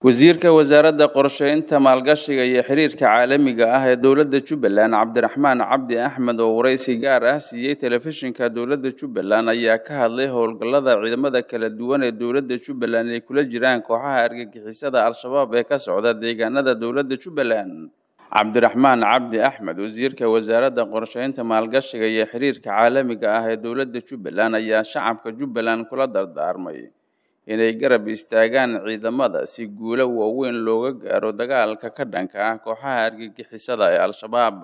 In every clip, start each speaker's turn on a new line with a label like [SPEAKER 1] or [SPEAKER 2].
[SPEAKER 1] wasiirka wasaaradda qorsheynta maalgashiga iyo xiriirka caalamiga ah ee dowladda jubbaland cabdiraxmaan cabdi axmed oo waraysi gaar ah siiyey telefishinka dowladda jubbaland ayaa ka hadlay howlgallada ciidamada kala duwan ee dowladda jubbaland ay kula jiraan kooxaha argagixisada al-shabaab ee ka socda deegaanada dowladda jubbaland cabdiraxmaan cabdi axmed wasiirka wasaaradda qorsheynta maalgashiga iyo xiriirka caalamiga ah ee dowladda jubbaland ayaa shacabka jubbaland kula dardaarmay inay garab istaagaan ciidamada si guulo waaweyn looga gaaro dagaalka ka dhanka ah kooxaha argagixisada ee al-shabaab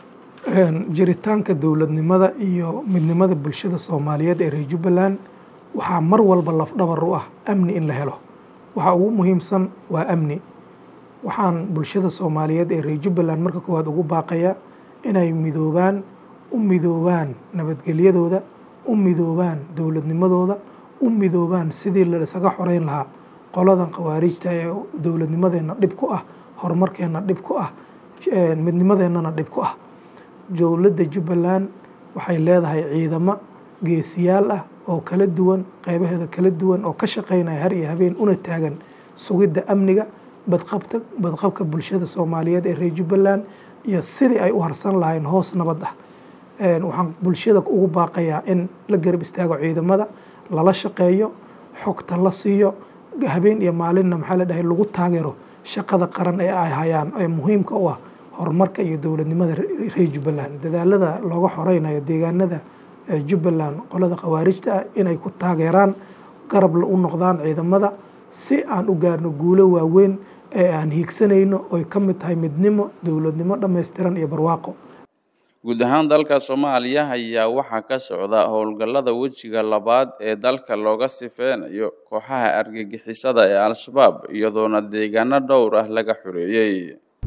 [SPEAKER 2] jiritaanka dowladnimada iyo midnimada bulshada soomaaliyeed ee reer jubbaland waxaa mar walba lafdhabar u ah amni in la helo waxaa ugu muhiimsan waa amni waxaan bulshada soomaaliyeed ee reer jubbaland marka koowaad ugu baaqaya inay midoobaan u midoobaan nabadgelyadooda u midoobaan dowladnimadooda u midoobaan sidii laisaga xoreyn lahaa qoladan khawaarijta ee dowladnimadeenna dhib ku ah horumarkeenna dhib ku ah midnimadeennana dhib ku ah dowladda jubbaland waxay leedahay ciidamo geesiyaal ah oo kala duwan qeybaheeda kala duwan oo ka shaqeynaya har iyo habeen una taagan sugidda amniga badqabta badqabka bulshada soomaaliyeed ee reer jubbaland iyo sidii ay u harsan lahayn hoos nabad ah waxaan bulshada ugu baaqayaa in la garab istaago ciidamada lala shaqeeyo xogta la siiyo habeen iyo maalinna maxaa la dhahay lagu taageero shaqada qaran ee ay hayaan ee muhiimka u ah horumarka iyo dowladnimada reer jubbaland dadaalada looga xoreynayo deegaanada jubbaland qolada khawaarijta ah inay ku taageeraan garab u noqdaan ciidamada si aan u gaarno guulo waaweyn ee aan hiigsanayno oy ka mid tahay midnimo dowladnimo dhammaystiran iyo barwaaqo
[SPEAKER 1] guud ahaan dalka soomaaliya ayaa waxaa ka socda howlgallada wejiga labaad ee dalka looga sifeynayo kooxaha argagixisada ee al-shabaab iyadoona deegaano dhowr ah laga xoreeyey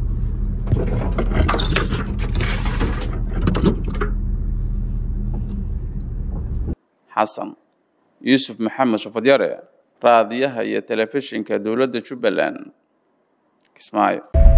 [SPEAKER 1] xasan yuusuf maxamed shafadyare raadiyaha iyo telefishinka dowladda jubbaland kismaayo